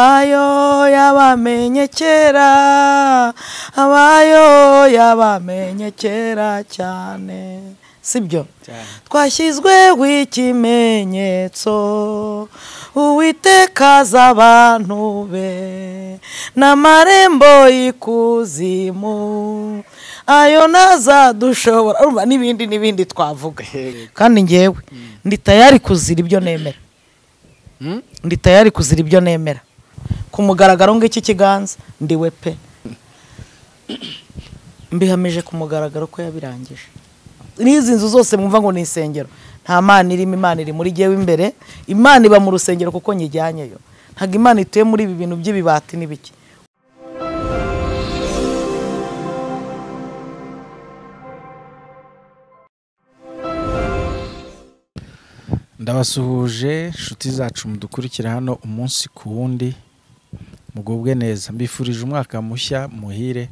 abayo yabamenye kera abayo yabamenye kera cyane sibyo twashyizweho ikimenyetso uwitekaza abantu be n'amarembo y'ikuzimu ayo ntazadushobora urumva n'ibindi n'ibindi twavuga kandi ngewe ndi tayari kuzira ibyo nemera ndi tayari kuzira ibyo nemera ku mugaragaro ng'iki kiganza ndiwe pe mbihamije ku mugaragaro ko yabirangije n'izi nzu zose mwumva ngo ni insengero nta mana irimo imana iri muri gewe imbere imana iba mu rusengero kuko nyijyanyeyo ntabwo imana ituye muri ibi bintu by'ibibati n'ibiki ndabasuhuje inshuti zacu mudukurikira hano umunsi ku wundi mugubwe neza mbifurije umwaka mushya muhire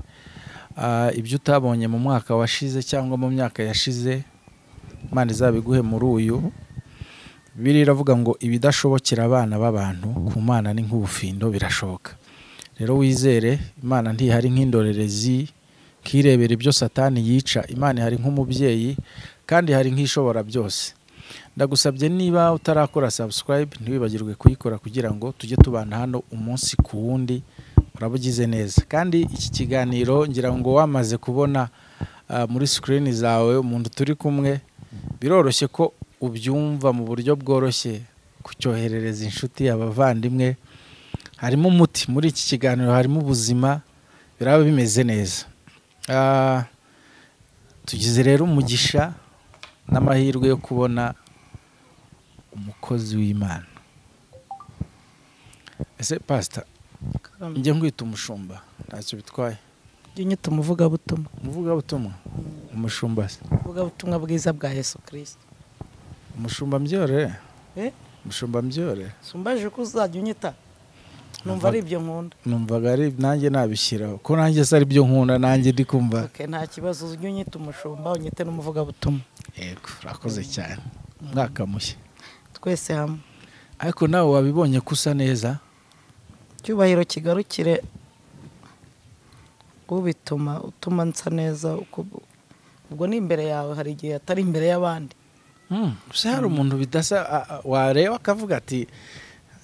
Ah, ibyo utabonye mu mwaka washize cyangwa mu myaka yashize imana izabiguhe muri uyu biri iravuga ngo ibidashobokera abana b'abantu ku mana ni nk'ubufindo birashoboka rero wizere imana ntihari nk'indorerezi kirebera ibyo satani yica imana ihari nk'umubyeyi kandi hari nk'ishobora byose ndagusabye niba utarakora subscribe ntiwibagirwe kuyikora kugira ngo tujye tubana hano umunsi ku wundi uraba ugize neza kandi iki kiganiro ngira ngo wamaze kubona ah, muri sikirini zawe umuntu turi kumwe biroroshye ko ubyumva mu buryo bworoshye kucyoherereza inshuti abavandimwe harimo umuti muri iki kiganiro harimo ubuzima biraba bimeze neza Ah, tugize rero umugisha n'amahirwe yo kubona umukozi w'imana ese pasita njye nkwita umushumba ntacyo bitwaye jya unyita umuvugabutumwa umuvugabutumwa umushumba se umuvugabutumwa bwiza bwa yesu kirisiti umushumba mbyore Eh? umushumba mbyore sumbaje ko uzajya unyita numva Numva- ari ibyo nkunda numvaga ari nanjye nabishyiraho ko nanjye se ari byo nkunda nanjye ndi kumva Ok, nta kibazo ujye unyita umushumba unyite n'umuvugabutumwa yego urakoze cyane umwaka mushya twese hamwe ariko nawe wabibonye ko usa neza icyubahiro kigarukire ubituma utuma nsa neza uko- ubwo ni imbere yawe hari igihe atari imbere y'abandi Hmm, gusa hari umuntu bidasa a- a- wareba akavuga ati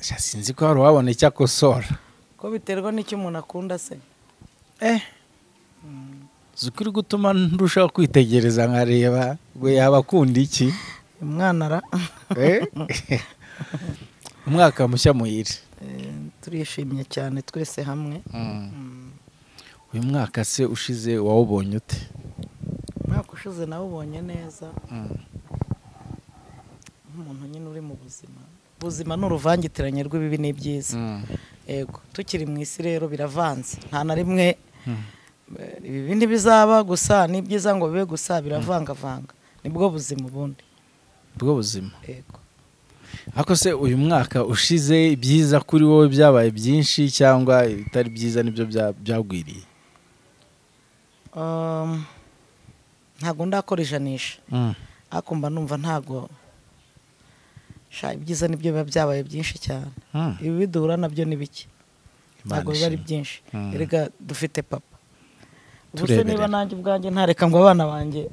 "Sha, sinzi ko hari uwabona icyo akosora ko biterwa n'icyo umuntu akunda se eh uzi ko uri gutuma ndushaho kwitegereza nkareba ngo yaba akunda iki umwana ara Eh? umwaka mushya muhire Eh, turishimye cyane twese hamwe uyu mwaka se ushize wawubonye ute umwaka ushize nawe ubonye neza nk'umuntu nyine uri mu buzima ubuzima ni uruvangitiranye rw'ibibi n'ibyiza yego tukiri mu isi rero biravanze nta na rimwe eh, ibibi ntibizaba gusa n'ibyiza ngo bibe gusa biravangavanga nibwo buzima ubundi bwo buzima yego ariko se uyu mwaka ushize ibyiza kuri wowe byabaye byinshi cyangwa ibitari byiza nibyo bya- byagwiriye Um, ntabwo ndakora ijanisha ariko mba numva ntabwo sha ibyiza nibyo biba byabaye byinshi cyane Hmm. ibi bidura nabyo ni bike Imana ntabwo biba ari ishimwe. byinshi Mm. erega dufite papa Ubwo se niba Tureberera. nanjye ubwanjye ntareka ngo abana banjye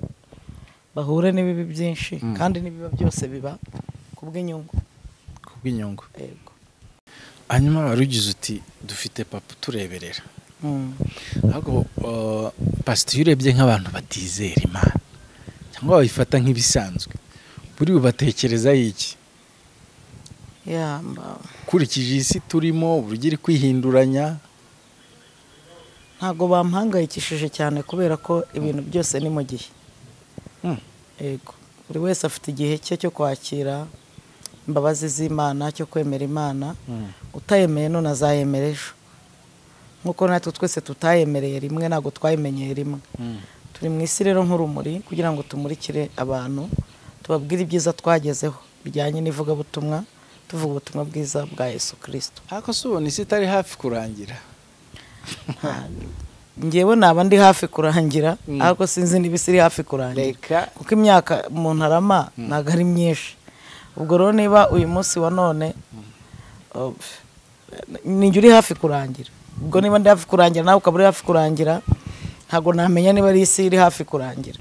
bahure n'ibibi byinshi kandi n'ibiba byose biba ku bw'inyungu kubw'inyungu yego hanyuma wari ugize uti dufite papa utureberera Mm. ariko uh, pasiteri urebye nk'abantu batizera imana cyangwa bayifata nk'ibisanzwe buri bubatekereza iki Ya, mba- ukurikije isi turimo uburyo iri kwihinduranya ntabwo bampangayikishije cyane kubera ko ibintu byose ni mu gihe Mm. yego buri wese afite igihe cye cyo kwakira imbabazi z'imana cyo kwemera imana utayemeye none azayemera ejo nk'uko natwe twese tutayemereye rimwe ntabwo twayimenyeye rimwe turi mu isi rero nk'urumuri kugira ngo tumurikire abantu tubabwire ibyiza twagezeho bijyanye n'ivugabutumwa tuvuga ubutumwa bwiza bwa yesu kirisito ariko se ubona isi itari hafi kurangira ngewe naba ndi hafi kurangira ariko sinzi niba isi iri hafi kurangira reka kuko imyaka umuntu arama ntabwo ari myinshi ubwo rero niba uyu munsi wa none uh, ninjye uri hafi kurangira ubwo niba ndi hafi kurangira nawe ukaba uri hafi kurangira ntabwo namenya niba ari isi iri hafi kurangira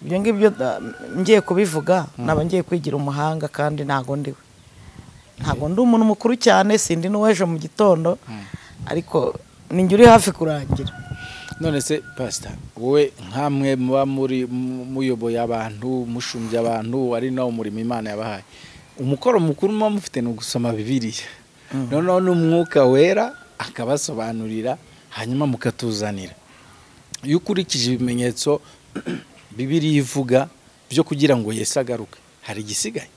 ibyo ngibyo da- ngiye kubivuga naba ngiye kwigira umuhanga kandi ntago ndiwe ntago ndi umuntu mukuru cyane sindi n'uwejo mu gitondo ariko ninjye uri hafi kurangira none se pasita wowe nk'amwe muba muri mu- muyoboye abantu mushumbya abantu ari nawo murimo imana yabahaye umukoro mukuru muba mufite ni ugusoma bibiriya noneho n'umwuka wera akabasobanurira hanyuma mukatuzanira iyo ukurikije ibimenyetso bibiriya ivuga byo kugira ngo yesi agaruke hari igisigaye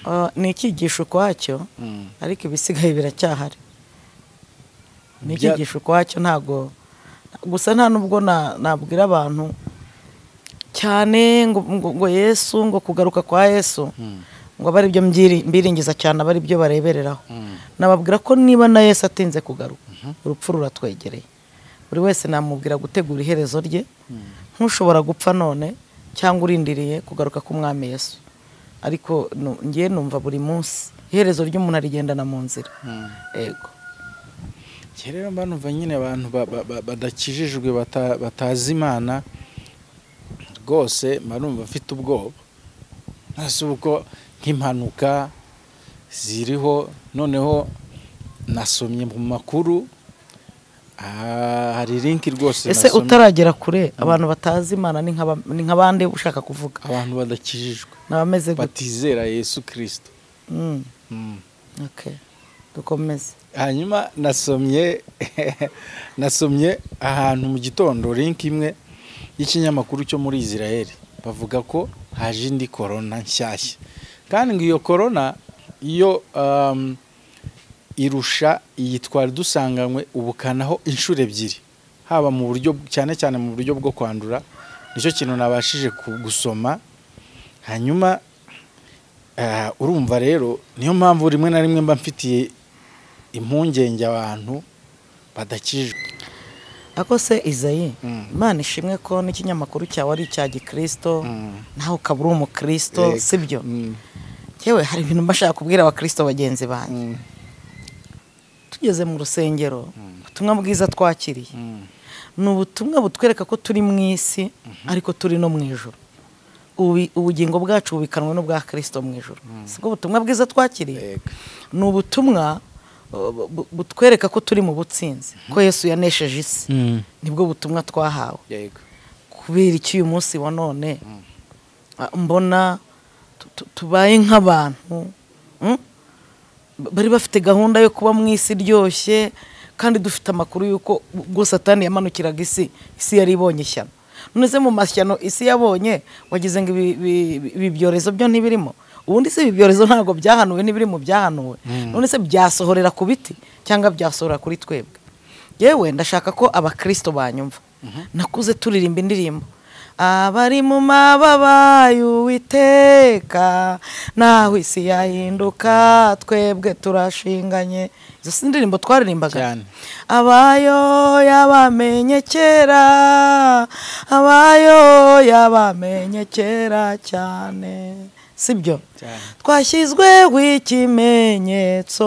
Ah, ni icyigisho ukwacyo Mm. ariko ibisigaye biracyahari ni Bya- icyigisho ukwacyo ntago gusa nta nubwo na- nabwira abantu cyane ngo, ngo, ngo yesu ngo kugaruka kwa yesu ngo abe ari byo mbiringiza cyane abe ari byo barebereraho Mm. nababwira ko niba na yesu atinze kugaruka urupfu ruratwegereye buri wese namubwira gutegura iherezo rye nk'ushobora gupfa none cyangwa urindiriye kugaruka k'umwami yesu ariko nu- ngewe numva buri munsi iherezo ry'umuntu arigendana mu nzira Mm. ego Njye rero mba numva nyine abantu ba- ba- ba- badakijijwe bata- batazi imana rwose mba numva mfite ubwoba ntasi uko nk'impanuka ziriho noneho nasomye mu makuru ah, hari linki rwose ese nasomye, utaragera kure abantu batazi imana ni nk'aba- ni nk'abandi ushaka kuvuga abantu badakijijwe ni abameze gute batizera yesu kirisito Mm, Mm. okay. dukomeze hanyuma nasomye nasomye ahantu mu gitondo link imwe y'ikinyamakuru cyo muri israel bavuga ko haje indi korona nshyashya kandi ngo iyo korona iyo um, irusha iyi twari dusanganywe ubukanaho inshuro ebyiri haba mu buryo cyane cyane mu buryo bwo kwandura nicyo kintu nabashije ku- gusoma hanyuma ah, urumva rero niyo mpamvu rimwe na rimwe mba mfitiye impungenge abantu badakijwe ako se izayi Mm. imana ishimwe ko n'ikinyamakuru cyawe ari icya gikirisito Mm. nawe ukaba uri umukristo Yego. sibyo Mm. yewe hari ibintu mba nshaka kubwira abakirisito bagenzi banjye Mm. tugeze mu rusengero ubutumwa bwiza twakiriye Mm. ni ubutumwa butwereka ko turi mu isi ariko turi no mu ijoro Ubu- ubugingo bwacu bubikanwe n'ubwa kirisito mu ijoro si bwo butumwa bwiza twakiriye Yego. ni ubutumwa uh, bu- bu- butwereka ko turi mu butsinzi ko yesu yanesheje isi Mm. nibwo butumwa twahawe Yego. kubera iki uyu munsi wa none ah, mbona tu- tu- tubaye nk'abantu mm? Ba- bari bafite gahunda yo kuba mu isi iryoshye kandi dufite amakuru y'uko ubwo satani yamanukiraga isi isi yari ibonye ishyano none se mu mashyano isi yabonye wagize ngo ibi- ibi- ibi- ibi byorezo byo ntibirimo ubundi se ibi byorezo ntabwo byahanuwe n'ibiri mu byahanuwe none se byasohorera ku biti cyangwa byasohora kuri twebwe yewe ndashaka ko abakirisito banyumva nakuze turirimba indirimbo abari mu mababa y'uwiteka naho isi yahinduka twebwe turashinganye izo si indirimbo twaririmbaga Cyane. abayo yabamenye kera abayo yabamenye kera cyane sibyo Cyane. twashyizweho ikimenyetso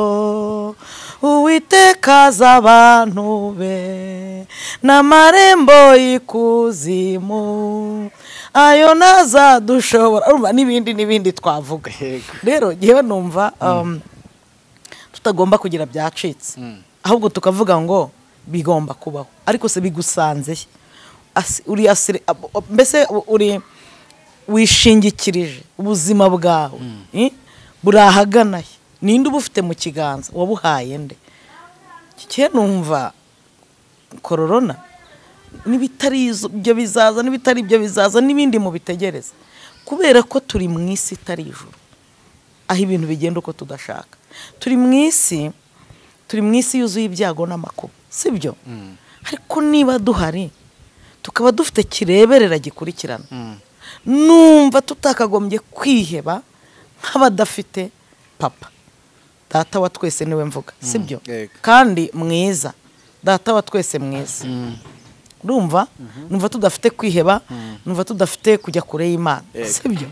uwitekaza abantu be n'amarembo y'ikuzimu ayo ntazadushobora urumva n'ibindi n'ibindi twavuga Yego. rero yewe numva um, tutagomba kugira byacitse Mm. ahubwo tukavuga ngo bigomba kubaho ariko se bigusanze Asi- uri asire- ab- ab- mbese u- uri wishingikirije ubuzima bwawe eh? buri ahagana he ninde uba ufite mu kiganza wabuhaye nde kigiye numva kororona n'ibitari izo- ibyo bizaza n'ibitari ibyo bizaza n'ibindi mu bitegereza kubera ko turi mu isi itari ijuru aho ibintu bigenda uko tudashaka turi mu isi turi mu isi yuzuye ibyago n'amakuba sibyo ariko niba duhari tukaba dufite kireberera gikurikirana Mm. numva tutakagombye kwiheba nk'abadafite papa data wa twese niwe mvuga sibyo yego. kandi mwiza data wa twese mwiza urumva numva tudafite kwiheba numva tudafite kujya kure y'imana sibyo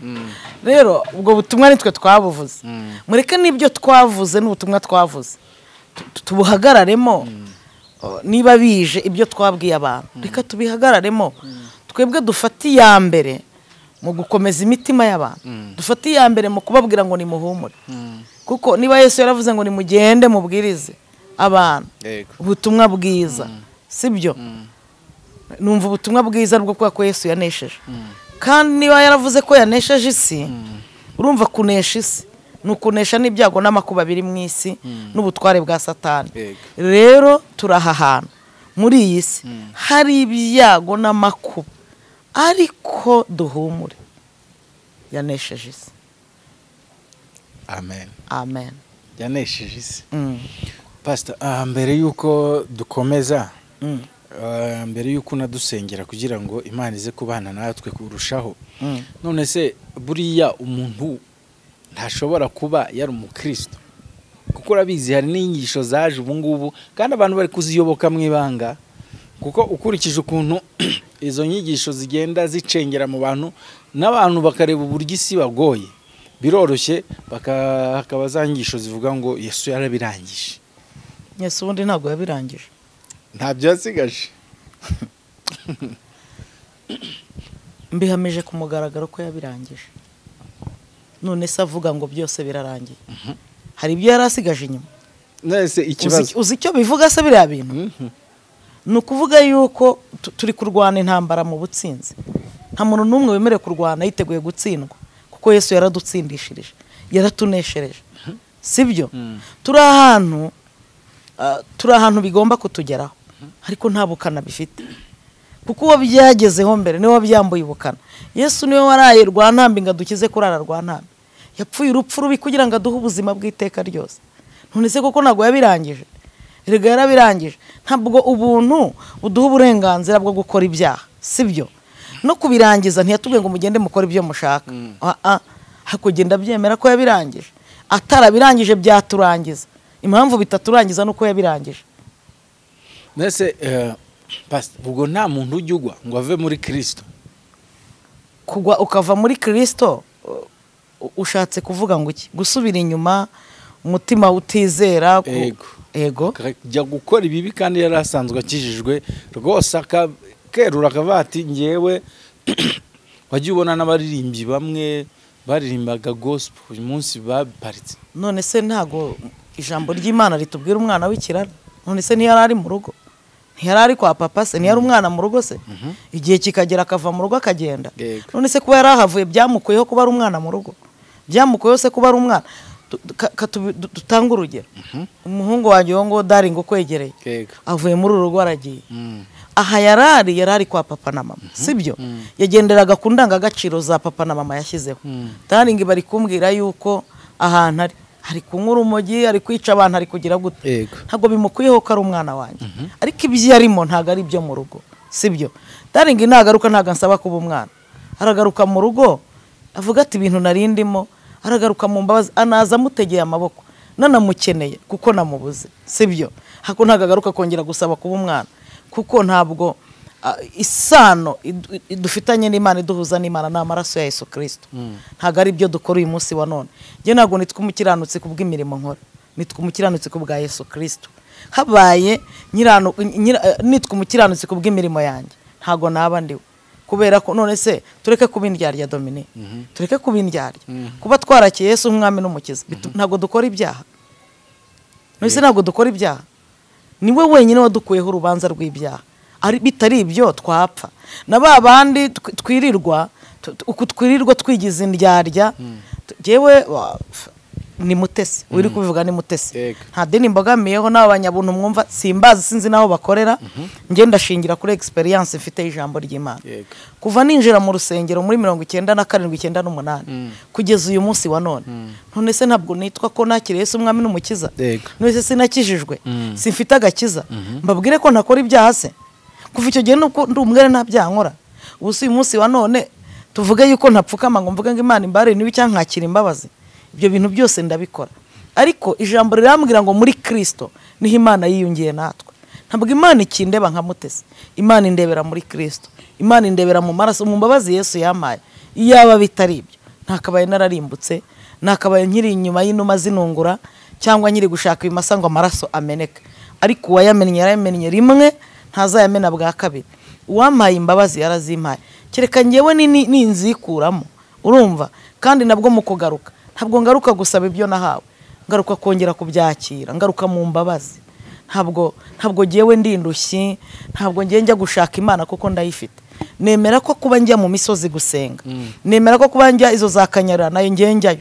rero ubwo butumwa nitwe twabuvuze mureke n'ibyo twavuze n'ubutumwa twavuze tubuhagararemo niba bije ibyo twabwiye abantu reka tubihagararemo twebwe dufate iya mbere mu gukomeza imitima y'abantu dufate iya mbere mu kubabwira ngo nimuhumure kuko niba Yesu yaravuze ngo nimugende mubwirize abantu ubutumwa bwiza sibyo numva ubutumwa bwiza bwo kuba ko Yesu yanesheje kandi niba yaravuze ko yanesheje isi urumva kunesha isi ni ukunesha n'ibyago n'amakuba biri mu isi n'ubutware bwa satani rero turaha hantu muri iyi si hari ibyago n'amakuba ariko duhumure yanesheje isi amen amen yanesheje isi pasita mbere y'uko dukomeza mbere y'uko unadusengera kugira ngo imana ize kubana natwe kurushaho none se buriya umuntu ntashobora kuba yari umukristo kuko urabizi hari n'inyigisho zaje ubu ngubu kandi abantu bari kuziyoboka mu ibanga kuko ukurikije ukuntu izo nyigisho zigenda zicengera mu bantu n'abantu bakareba uburyo isi bagoye biroroshye hakaba za nyigisho zivuga ngo yesu yarabirangije yesu ubundi ntabwo yabirangije ntabyo yasigaje mbihamije ku mugaragaro ko yabirangije none se avuga ngo byose birarangiye hari ibyo yari asigaje inyuma uzi icyo bivuga se biriya bintu ni ukuvuga yuko turi kurwana intambara mu butsinzi nta muntu n'umwe wemerewe kurwana yiteguye gutsindwa kuko yesu yaradutsindishirije yaratuneshereje si byo turi ahantu turi ahantu bigomba kutugeraho ariko nta bukana bifite kuko uwo byagezeho mbere niwe wabyambuye ubukana yesu niwe waraye rwa ntambi ngo adukize kurara rwa ntambi yapfuye urupfu rubi kugira ngo aduhe ubuzima bw'iteka ryose none se kuko ntabwo yabirangije erega yarabirangije ntabwo ubuntu buduha uburenganzira bwo gukora ibyaha si byo no kubirangiza ntiyatubwiye ngo mugende mukore ibyo mushaka hakugenda byemera ko yabirangije atarabirangije byaturangiza impamvu bitaturangiza nuko yabirangije mbese ubwo nta muntu ujya ugwa ngo ave muri kirisito kugwa ukava muri kirisito ushatse kuvuga ngo iki gusubira inyuma umutima utizera ego ajya gukora ibibi kandi yari asanzwe akijijwe rwose akerura akavuga ati ngewe wajya ubona n'abaririmbyi bamwe baririmbaga gosipo uyu munsi babiparitse none se ntago ijambo ry'imana ritubwira umwana w'ikiraro none se ntiyari ari mu rugo ntiyari ari kwa papa se ntiyari umwana mu rugo se igihe kikagera akava mu rugo akagenda none se kuba yari ahavuye byamukuyeho kuba ari umwana mu rugo byamukuyeho se kuba ari umwana dutanga urugero umuhungu wanjye uwo nguwo dari ngo ukwegereye avuye muri uru rugo aragiye aha yari ari yari ari kwa papa na mama si byo yagenderaga ku ndangagaciro za papa na mama yashyizeho daringi bari kumbwira yuko ahantu ari ari kunywa urumogi ari kwica abantu ari kugira gute ntabwo bimukwiyeho ko ari umwana wanjye ariko ibyo arimo ntabwo ari ibyo mu rugo si byo daringi nagaruka ntabwo ansaba kuba umwana aragaruka mu rugo avuga ati ibintu narindimo aragaruka mu mbabazi anaza amutegeye amaboko nanamukeneye kuko namubuze si byo hako ntabwo agaruka kongera gusaba kuba umwana kuko ntabwo isano dufitanye n'imana iduhuza n'imana ni amaraso ya Yesu kirisito ntabwo ari ibyo dukora uyu munsi wa none njye ntabwo nitwe umukiranutsi ku bw'imirimo nkora nitwe umukiranutsi ku bwa Yesu kirisito habaye nitwe umukiranutsi ku bw'imirimo yanjye ntabwo naba ndiwe kubera ko none se tureke kuba indyarya domine tureke kuba indyarya kuba twarakiye Yesu nk'umwami n'umukiza ntabwo dukora ibyaha mbese ntabwo dukora ibyaha niwe wenyine wadukuyeho urubanza rw'ibyaha bitari ibyo twapfa na ba bandi twirirwa uku twirirwa twigize indyarya yewe ni mutesi uri kubivuga ni mutesi nta deni mbogamiyeho n'abanyabuntu mwumva simbazi sinzi n'aho bakorera ngenda ashingira kuri egisperiyanse ifite ijambo ry'imana kuva ninjira mu rusengero muri mirongo icyenda na karindwi icyenda n'umunani kugeza uyu munsi wa none none se ntabwo nitwa ko nakiriye se umwami n'umukiza none se sinakijijwe simfite agakiza mbabwire ko ntakora ibyaha se kuva icyo gihe nuko ndi umwere nta byaha nkora ubu si uyu munsi wa none tuvuge yuko ntapfukama ngo mvuge ngo imana imbare niba cyangwa nkakira imbabazi ibyo bintu byose ndabikora ariko ijambo rirambwira ngo muri kirisito niho imana yiyungiye natwe ntabwo imana ikindeba nka mutesi imana indebera muri kirisito imana indebera mu maraso mu mbabazi yesu yamaye iyaba bitari ibyo ntakabaye nararimbutse ntakabaye nkiri inyuma y'inuma zinungura cyangwa nyiri gushaka ibimasa ngo amaraso ameneke ariko uwayamennye yarayamennye rimwe ntazayamena bwa kabiri uwampaye imbabazi yarazimpaye kereka ngewe ninzikuramo urumva kandi nabwo mu kugaruka ntabwo ngaruka gusaba ibyo nahawe ngaruka kongera kubyakira ngaruka mu mbabazi ntabwo ntabwo ngewe ndi indushyi ntabwo ngewe njya gushaka imana kuko ndayifite nemera ko kuba njya mu misozi gusenga nemera ko kuba njya izo za kanyarara nayo ngewe njyayo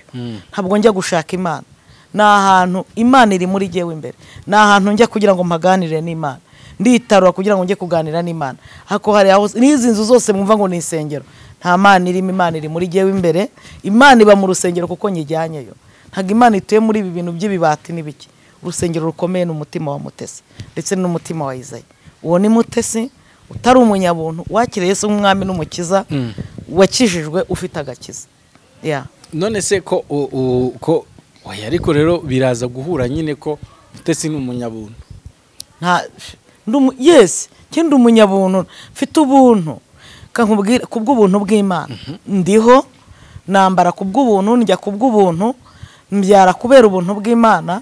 ntabwo njya gushaka imana ni ahantu imana iri muri ngewe imbere ni ahantu njya kugira ngo mpaganire n'imana nditarura kugira ngo njye kuganira n'imana hako hari aho n'izi nzu zose mwumva ngo ni insengero nta mana irimo imana iri muri ngewe imbere imana iba mu rusengero kuko nyijyanyeyo ntabwo imana ituye muri ibi bintu by'ibibati n'ibiki urusengero rukomeye ni umutima wa mutesi ndetse n'umutima wa izayi uwo ni mutesi utari umunyabuntu wakiriye se nk'umwami n'umukiza wakijijwe ufite agakiza none se ko ko oya ariko rero biraza guhura nyine ko mutesi ni umunyabuntu yesi kandi umunyabuntu mfite ubuntu ku bw'ubuntu bw'imana ndiho nambara ku bw'ubuntu njya ku bw'ubuntu mbyara kubera ubuntu bw'imana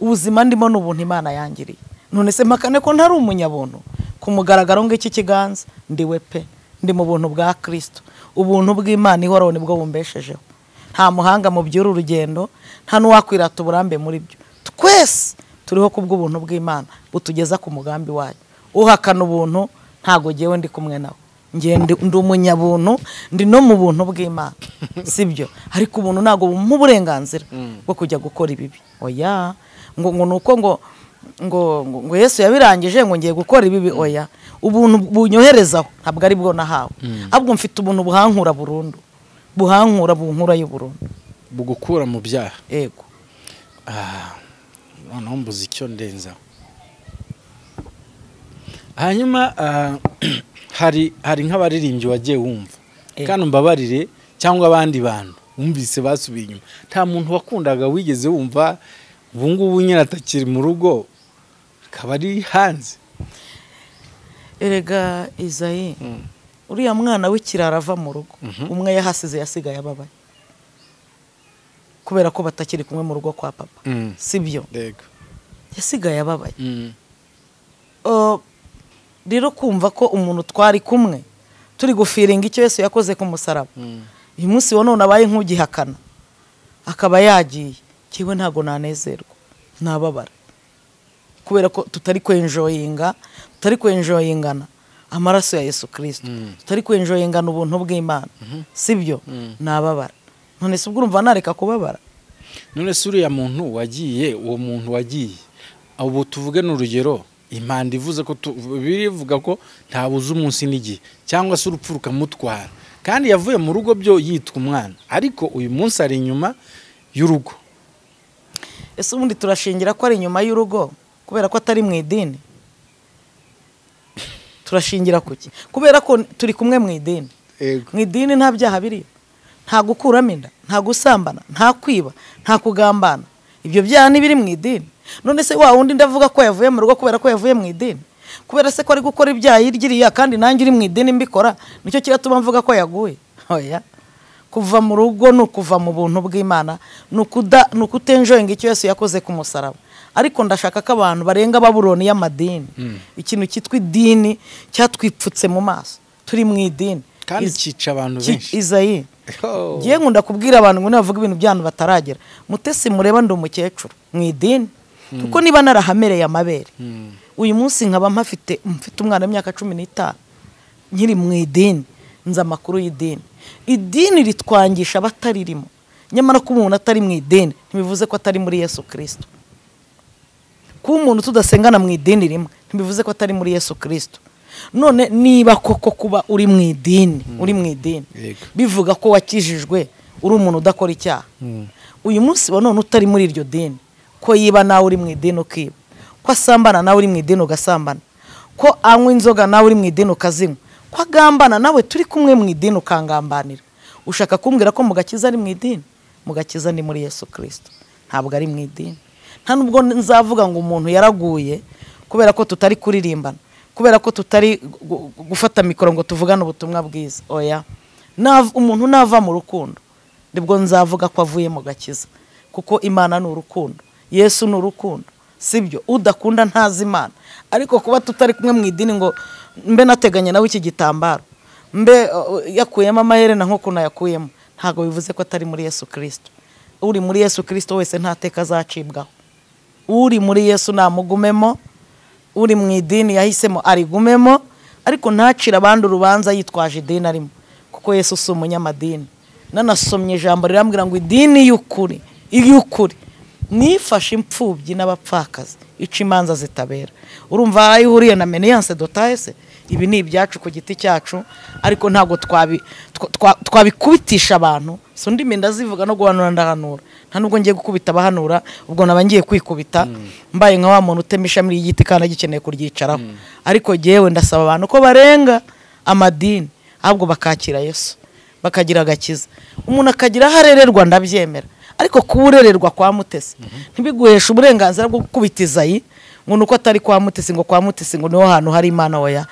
ubuzima ndimo ni ubuntu imana yangiriye none se mpakane ko ntari umunyabuntu ku mugaragaro ng'iki kiganza ndiwe pe ndi mu buntu bwa kirisito ubuntu bw'imana ihoraho nibwo bumbeshejeho nta muhanga mu by'uru urugendo nta n'uwakwirata uburambe muri byo twese turiho ku bw'ubuntu bw'imana butugeza ku mugambi wayo uhakana ubuntu ntago ngewe ndi kumwe nawe ndi umunyabuntu ndi no mu buntu bw'imana si byo ariko ubuntu ntabwo bumuha uburenganzira bwo kujya gukora ibibi oya ngo ngo ni uko ngo ngo ngo yesu yabirangije ngo ngiye gukora ibibi oya ubuntu bunyoherezaho ntabwo ari bwo nahawe ahubwo mfite ubuntu buhankura burundu buhankura bunkura y'uburundu bugukura mu byaha yego noneho mbuze icyo ndenza hanyuma hari hari nk'abaririmbyi wagiye wumva kandi umbabarire cyangwa abandi bantu wumvise basubiye inyuma nta muntu wakundaga wigeze wumva ubu ngubu nyine atakiri mu rugo akaba ari hanze erega izayi uriya mwana w'ikirara ava mu rugo umwe yahasize yasigaye ababaye kubera ko batakiri kumwe mu rugo kwa papa si byo yasigaye ababaye rero kumva ko umuntu twari kumwe turi gufiringa icyo Yesu yakoze ku musaraba uyu munsi wa none abaye nk'ugihakana akaba yagiye kiwe ntabwo nanezerwa ntababara kubera ko tutari kwenjoyinga tutari kwenjoyingana amaraso ya Yesu kirisito tutari kwenjoyingana ubuntu bw'imana si byo ntababara none se ubwo urumva nareka kubabara none se uriya muntu wagiye uwo muntu wagiye ubu tuvuge ni urugero impanda ivuze ko birivuga ko ntabuze umunsi n'igihe cyangwa se urupfu rukamutwara kandi yavuye mu rugo byo yitwa umwana ariko uyu munsi ari inyuma y'urugo ese ubundi turashingira ko ari inyuma y'urugo kubera ko atari mu idini turashingira ku ki kubera ko turi kumwe mu idini mu idini nta byaha biriyo nta gukuramo inda nta gusambana nta kwiba nta kugambana ibyo byaha ntibiri mu idini none se wa wundi ndavuga ko yavuye mu rugo kubera ko yavuye mu idini kubera se ko ari gukora ibyaha hirya kandi nanjye uri mu idini mbikora nicyo kiratuma mvuga ko yaguye kuva mu rugo ni ukuva mu buntu bw'imana ni ukutenjoyinga icyo yose yakoze ku musaraba ariko ndashaka ko abantu barenga baburoni y'amadini ikintu cyitwa idini cyatwipfutse mu maso turi mu idini kandi cyica abantu benshi izayi ngiye nkunda kubwira abantu ngo nabavuga ibintu by'abantu bataragera mutesi mureba ndi umukecuru mu idini kuko niba narahamereye amabere uyu munsi nkaba mpafite mfite umwana w'imyaka cumi n'itanu nkiri mu idini nzi amakuru y'idini idini ritwangisha abataririmo nyamara ko umuntu atari mu idini ntibivuze ko atari muri yesu kirisito kuba umuntu tudasengana mu idini rimwe ntibivuze ko atari muri yesu kirisito none niba koko kuba uri mu idini uri mu idini bivuga ko wakijijwe uri umuntu udakora icyaha uyu munsi wa none utari muri iryo dini ko yiba nawe uri mu idini ukiba ko asambana nawe uri mu idini ugasambana ko anywa inzoga nawe uri mu idini ukazinywa ko agambana nawe turi kumwe mu idini ukangambanira ushaka kumbwira ko mugakiza ari mu idini mugakiza ni muri yesu kirisito ntabwo ari mu idini nta nubwo nzavuga ngo umuntu yaraguye kubera ko tutari kuririmbana kubera ko tutari gu- gu- gufata mikoro ngo tuvugane ubutumwa bwiza oya Nav- umuntu nava mu rukundo nibwo nzavuga ko avuye mu gakiza kuko imana ni urukundo yesu ni urukundo sibyo udakunda ntazi imana ariko kuba tutari kumwe mu idini ngo mbe nateganya nawe iki gitambaro mbe uh, yakuyemo amaherena nk'ukuntu yakuyemo ntabwo bivuze ko atari muri yesu kirisito uri muri yesu kirisito wese nta teka azacibwaho uri muri yesu namugumemo uri mu idini yahisemo arigumemo ariko ntacire abandi urubanza yitwaje idini arimo kuko yesu si umunyamadini nanasomye ijambo rirambwira ngo idini y'ukuri iy'ukuri nifashe imfubyi n'abapfakazi ica imanza zitabera urumva aho ihuriye na meniyanse dotayese ibi ni ibyacu ku giti cyacu ariko ntabwo twabi- twa- twa- twabikubitisha abantu si undi minda zivuga no guhanura ndahanura nta nubwo ngiye gukubita abahanura ubwo naba ngiye kwikubita mbaye nka wa muntu utema ishami ry'igiti kandi agikeneye kuryicaraho ariko jyewe ndasaba abantu ko barenga amadini ahubwo bakakira yesu bakagira agakiza umuntu akagira aho arererwa ndabyemera ariko kuba urererwa kwa mutesi ntibiguheshe uburenganzira bwo gukubita izayi ngo ni uko atari kwa mutesi ngo kwa mutesi ngo niho hantu hari imana oya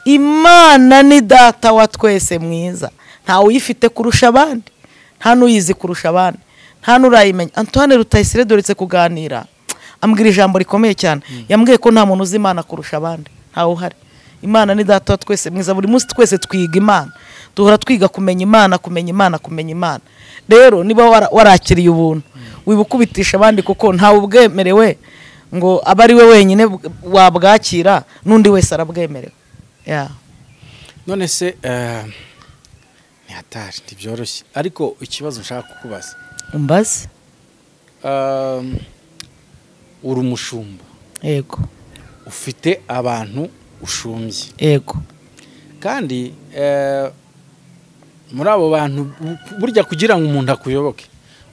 imana ni data wa twese mwiza ntawe uyifite kurusha abandi nta n'uyizi kurusha abandi nta n'urayimenya antoine rutayisire doretse kuganira ambwira ijambo rikomeye cyane yambwiye ko nta muntu uzi imana kurusha abandi ntawe uhari imana ni data wa twese mwiza buri munsi twese twiga imana duhora twiga kumenya imana kumenya imana kumenya imana rero niba wara- warakiriye ubuntu wibukubitisha abandi kuko ntawe ubwemerewe ngo abe ari we wenyine bw- wabwakira n'undi wese arabwemerewe Yeah. none se eh, ni hatari ntibyoroshye ariko ikibazo nshaka kukubaza umbaze Um, uri umushumba yego ufite abantu ushumbye yego kandi eh, muri abo bantu bu- burya kugira ngo umuntu akuyoboke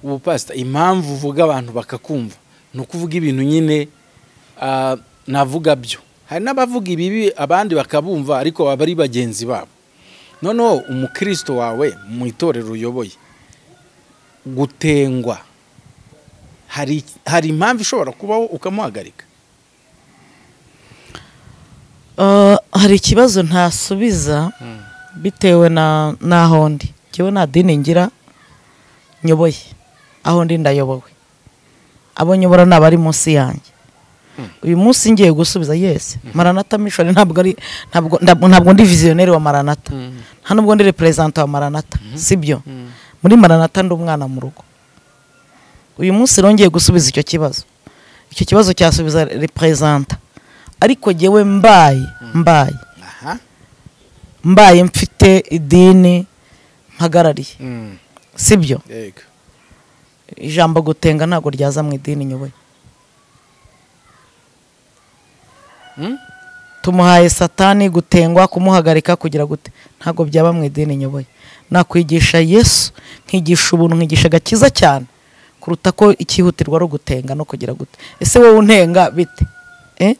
ubupasita impamvu uvuga abantu bakakumva ni ukuvuga ibintu nyine ah, navuga byo hari n'abavuga ibibi abandi bakabumva ariko baba ari bagenzi babo noneho umukristo wawe mu itorero uyoboye gutengwa hari hari impamvu ishobora kubaho ukamuhagarika Uh, hari ikibazo ntasubiza bitewe na n'aho ndi ngewe nta dini ngira nyoboye aho ndi ndayobowe abo nyobora ni abari munsi yanjye uyu munsi ngiye gusubiza yesi maranata mishoni ntabwo ari ntabwo ndab- ntabwo ndi viziyoneri wa maranata nta nubwo ndi reperezanta wa maranata sibyo muri maranata ndi umwana mu rugo uyu munsi rongeye gusubiza icyo kibazo icyo kibazo cyasubiza reperezanta ariko jyewe mbaye mbaye aha mbaye mfite idini mpagarariye Mm. sibyo yego ijambo gutenga ntabwo ryaza mu idini nyoboye Mm? tumuhaye satani gutengwa kumuhagarika kugira gute ntabwo byaba mu idini nyoboye nakwigisha yesu nkigisha ubuntu nkigisha agakiza cyane kuruta ko icyihutirwa ari ugutenga no kugira gute ese wowe untenga bite Eh?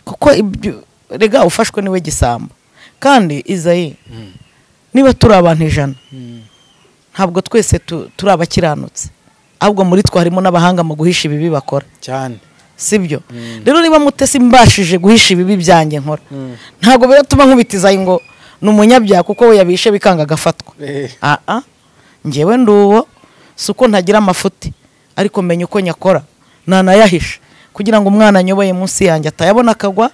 kuko ibyo rega ufashwe niwe gisambo kandi izayi niba turi abantu ijana ntabwo twese tu- turi abakiranutse ahubwo muri twe harimo n'abahanga mu guhisha ibibi bakora cyane sibyo rero niba mutesi mbashije guhisha ibibi byanjye nkora ntabwo biratuma nkubitizayi ngo ni umunyabyaha kuko we yabishe bikanga agafatwa Eh. aa ngewe ndi uwo si uko ntagira amafuti ariko menya uko nyakora nanayahisha kugira ngo umwana anyoboye munsi yanjye atayabona akagwa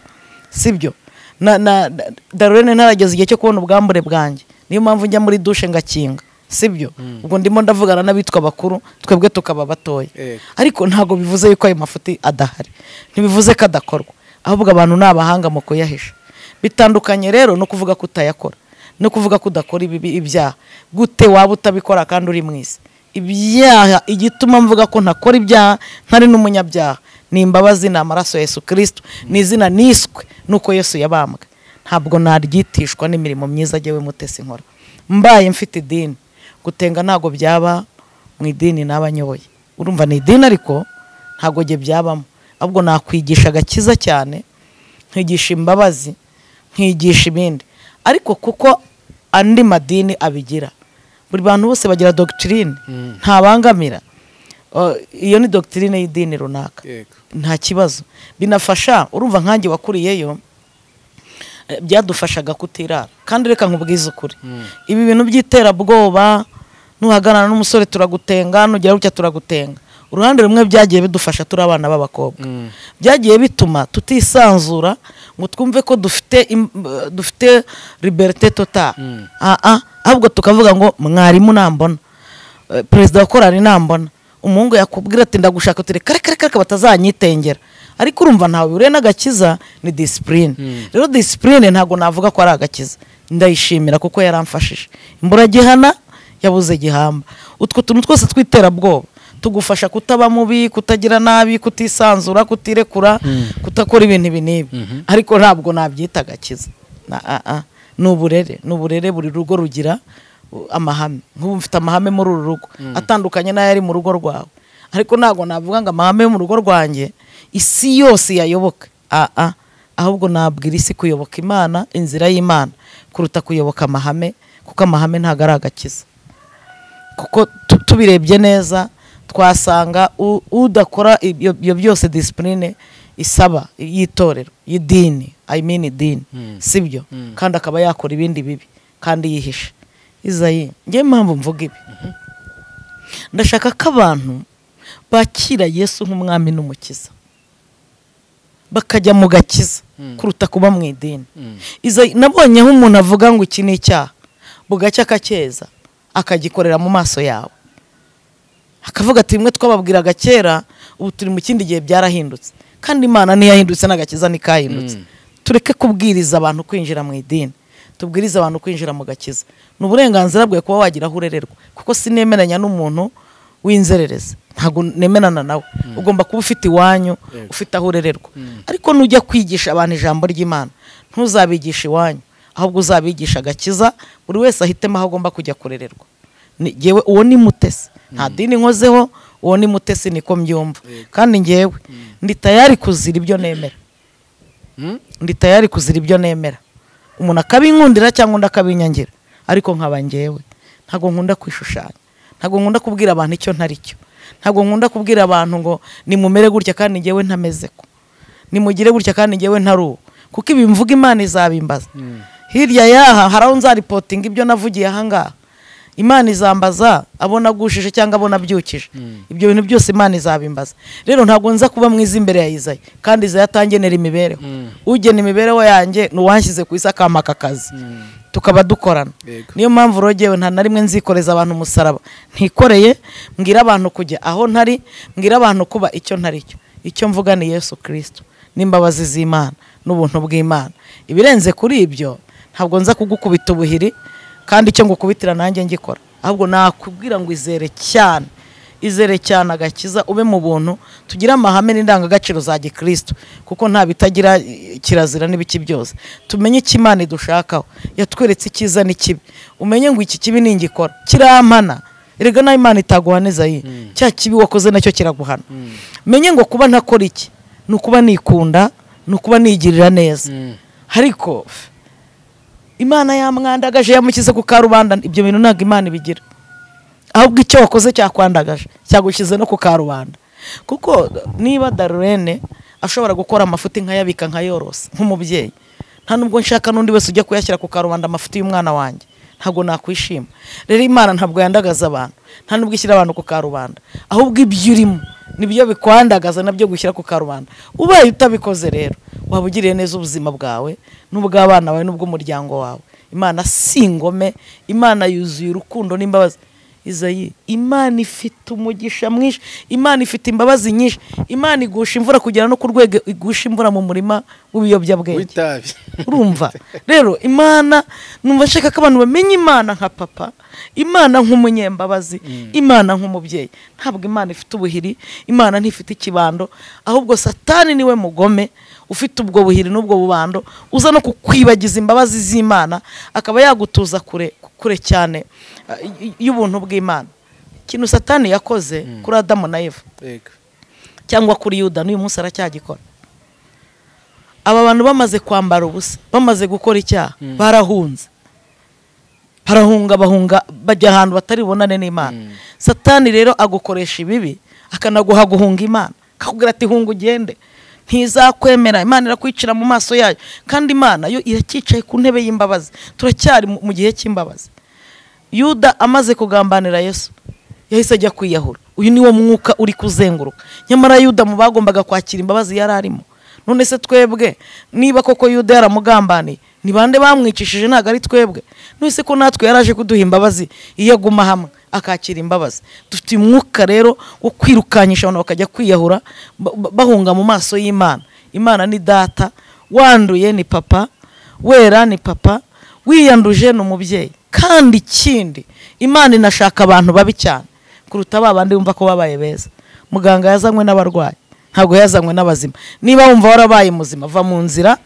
sibyo na na na- darurene ntarageza igihe cyo kubona ubwambure bwanjye niyo mpamvu njya muri dushe ngakinga sibyo ubwo ndimo ndavugana n'abitwa bakuru twebwe tukaba batoya Eh. ariko ntabwo bivuze yuko ayo mafuti adahari ntibivuze ko adakorwa ahubwo abantu ni abahanga mu kuyahisha bitandukanye rero no kuvuga ko utayakora no kuvuga ko udakora ibibi ibyaha gute waba utabikora kandi uri mu isi ibyaha igituma mvuga ko ntakora ibyaha ntari n'umunyabyaha ni imbabazi ni amaraso ya yesu kirisito ni izina niswe nuko yesu yabambwe ntabwo naryitishwa n'imirimo myiza agewe mutesi nkora mbaye mfite idini gutenga ntabwo byaba mu idini naba nyoboye urumva ni idini ariko ntabwo jye byabamo ahubwo nakwigisha agakiza cyane nkigisha imbabazi nkigisha ibindi ariko kuko andi madini abigira buri bantu bose bagira dogitirine ntabangamira Uh, iyo ni dogitirine y'idini runaka yego nta kibazo binafasha urumva nkange wakuriyeyo eh, byadufashaga kutirara kandi reka nkubwize ukuri ibi bintu by'iterabwoba nuhagarara n'umusore turagutenga nugera gutya turagutenga uruhande rumwe byagiye bidufasha turi abana b'abakobwa byagiye bituma tutisanzura ngo twumve ko dufite im- eh, dufite liberite tota ahubwo tukavuga ngo mwarimu nambona Eh, perezida wa korari nambona umuhungu yakubwira ati ndagushaka uti reka reka reka reka batazanyitengera ariko urumva ntawe bihuriye n'agakiza ni disipurine rero disipurine ntabwo navuga ko ari agakiza ndayishimira kuko yaramfashije imburagihana yabuze gihamba utwo tuntu twose tw'iterabwoba tugufasha kutaba mubi kutagira nabi kutisanzura kutirekura kutakora ibintu ibi n'ibi ariko ntabwo nabyita agakiza Na- ah, ah. ni uburere ni uburere buri rugo rugira u- amahame nk'ubu mfite amahame muri uru rugo atandukanye n'ayo ari mu rugo rwawe ariko ntabwo navuga ngo amahame yo mu rugo rwanjye isi yose yayoboka Ah, ah. ahubwo nabwira isi kuyoboka imana inzira y'imana kuruta kuyoboka amahame kuko amahame ntabwo ari agakiza kuko tu- tubirebye neza twasanga u- udakora ibyo ibyo byose disipurine isaba y'itorero y'idini i mean idini si byo kandi akaba yakora ibindi bibi kandi yihisha izayi ngewe impamvu mvuga ibi ndashaka ko abantu bakira yesu nk'umwami n'umukiza bakajya mu gakiza kuruta kuba mu idini Izayi, nabonye aho umuntu avuga ngo iki ni icyaha bugacya akacyeza akagikorera mu maso yawe akavuga ati rimwe twababwiraga kera ubu turi mu kindi gihe byarahindutse kandi imana ntiyahindutse n'agakiza ntikahindutse tureke kubwiriza abantu kwinjira mu idini tubwirize abantu kwinjira mu gakiza ni uburenganzira bwawe kuba wagira aho urererwa kuko sinemeranya n'umuntu w'inzererezi ntabwo nemerana nawe ugomba kuba ufite iwanyu ufite aho urererwa ariko nujya kwigisha abantu ijambo ry'imana ntuzabigishe iwanyu ahubwo uzabigisha agakiza buri wese ahitemo aho agomba kujya kurererwa Ni- jyewe uwo ni mutesi nta dini nkozeho uwo ni mutesi niko mbyumva kandi ngewe ndi tayari kuzira ibyo nemera Mm. ndi tayari kuzira ibyo nemera umuntu akabinkundira cyangwa undi akabinyangira ariko nkaba ngewe ntabwo nkunda kwishushanya ntabwo nkunda kubwira abantu icyo ntari cyo ntabwo nkunda kubwira abantu ngo nimumere gutya kandi ngewe ntameze ko nimugire gutya kandi ngewe ntari uwo kuko ibimvuga imana izabimbaza hirya y'aha hari aho nzaripotinga ibyo navugiye ahangaha imana izambaza abo nagushije cyangwa abo nabyukije ibyo bintu byose imana izabimbaza rero ntabwo nza kuba mwiza imbere ya izayi kandi izayi atangenera imibereho ugena imibereho yanjye ni uwanshyize ku isi akampaka akazi tukaba dukorana Yego. niyo mpamvu rogewe nta na rimwe nzikoreza abantu umusaraba ntikoreye mbwira abantu kujya aho ntari mbwira abantu kuba icyo ntari cyo icyo mvuga ni yesu kirisito n'imbabazi z'imana n'ubuntu bw'imana ibirenze kuri ibyo ntabwo nza kugukubita ubuhiri kandi icyo ngukubitira nanjye ngikora ahubwo nakubwira ngo izere cyane izere cyane agakiza ube mu buntu tugire amahame n'indangagaciro za gikristo kuko nta bitagira eh, kirazira n'ibiki byose tumenye icyo imana idushakaho yatweretse icyiza n'ikibi umenye ngo iki kibi ningikora kirampana erega nayo imana itaguhaniza ye cya kibi wakoze nacyo kiraguhana menye ngo kuba ntakora iki ni ukuba nikunda ni ukuba nigirira neza ariko imana yamwandagaje yamushyize ku karubanda ibyo bintu ntabwo imana ibigira ahubwo icyo wakoze cyakwandagaje cyagushyize no ku karubanda kuko niba darurene ashobora gukora amafuti nkayabika nkayorosa nk'umubyeyi nta nubwo nshaka n'undi wese ujya kuyashyira ku karubanda amafuti y'umwana wanjye ntabwo nakwishima rero imana ntabwo yandagaza abantu nta nubwo ishyira abantu ku karubanda ahubwo ibyo urimo nibyo bikwandagaza nabyo gushyira ku karubanda ubaye utabikoze rero waba ugiriye neza ubuzima bwawe n'ubw'abana bawe n'ubw'umuryango wawe imana si ingome imana yuzuye urukundo n'imbabazi izayi imana ifite umugisha mwinshi imana ifite imbabazi nyinshi imana igusha imvura kugera no ku rwego igusha imvura mu murima w'ibiyobyabwenge w'itabi urumva rero imana numva nshaka ko abantu bamenya imana nka papa imana nk'umunyembabazi imana nk'umubyeyi ntabwo imana ifite ubuhiri imana ntifite ikibando ahubwo satani niwe mugome ufite ubwo buhiri n'ubwo bubando uza no kukwibagiza imbabazi z'imana akaba yagutuza kure kure cyane eh, y- y'ubuntu bw'imana ikintu satani yakoze kuri adamu na eva yego cyangwa kuri yuda n'uyu munsi aracyagikora aba bantu bamaze kwambara ubusa bamaze gukora icyaha barahunze barahunga bahunga bajya ahantu batari bubonane n'imana satani rero agukoresha ibibi akanaguha guhunga imana akakubwira ati hunga ugende ntizakwemera imana irakwicira mu maso yayo kandi imana yo iracyicaye ku ntebe y'imbabazi turacyari mu gihe cy'imbabazi yuda amaze kugambanira yesu yahise ajya kwiyahura uyu niwo mwuka uri kuzenguruka nyamara yuda mu bagombaga kwakira imbabazi yari arimo none se twebwe niba koko yuda yaramugambaniye ni bande bamwicishije ntabwo ari twebwe none ko natwe yaraje kuduha imbabazi iyo aguma hamwe akakira imbabazi dufite umwuka rero wo kwirukanyisha abantu bakajya kwiyahura ba- ba- bahunga mu maso y'imana imana ni data wanduye ni papa wera ni papa wiyanduje ni umubyeyi kandi ikindi imana inashaka abantu babi cyane kuruta ba bandi bumva ko babaye beza muganga yazanywe n'abarwayi ntabwo yazanywe n'abazima niba wumva warabaye muzima va mu nzira